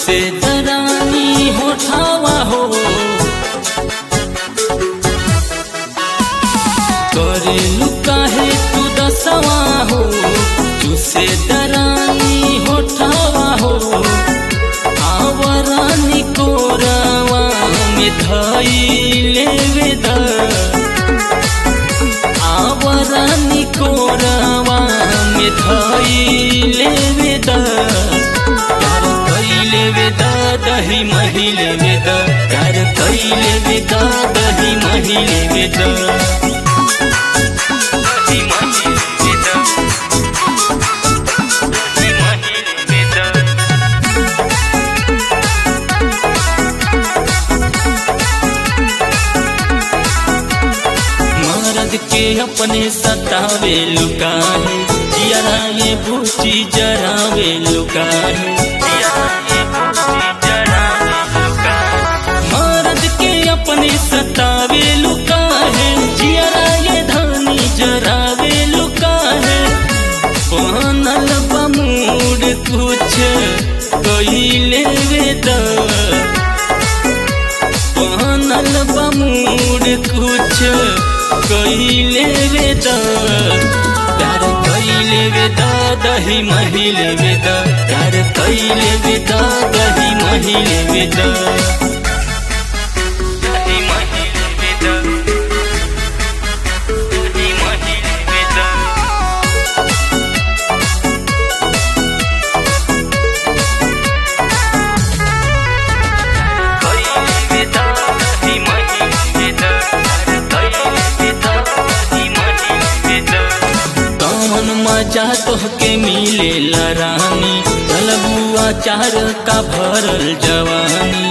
से दरानी होठावा हो करेलू काहे तू दसवा हो तुसे दरानी होठावा हो आवरानी कोरावा में धैले वेदा आवरानी कोरावा में धैले वेदा प्यार कैले वेदा दही महिले वेदा प्यार कैले वेदा दही महिले वेदा दही महिले वेदा दही महिले वेदा मर्द के अपने सतावे लुकाहे जियारा ये बूची जरावे लुकाहे मर्द के अपने सतावे लुकाहे जियारा ये धानी जरावे लुकाहे पहनल बमूड कुछ कहिले वेदा पहनल बमूड कुछ कहिले वेदा प्यार कैले वेदा दही महिले वेदा प्यार कैले वेदा दही महिले वेदा दही महिले वेदा दही महिले वेदा कैले वेदा दही महिले वेदा कैले वेदा दही महिले वेदा कौन मजा तोहके मिले रानी चलबुआ चार का भरल जवानी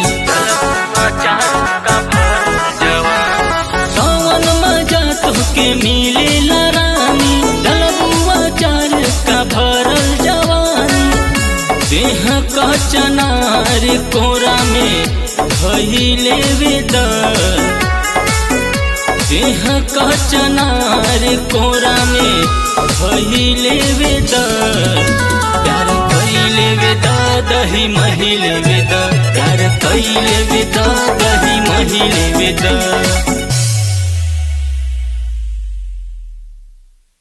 कौन मजा तोहके मिले रानी चलबुआ चार का भरल जवानी देह का चनार कोरा में धैले वेदा देह का चनार कोरा में भइले वेदा प्यार कैले वेदा दही महिले वेदा प्यार कैले वेदा दही महिले वेदा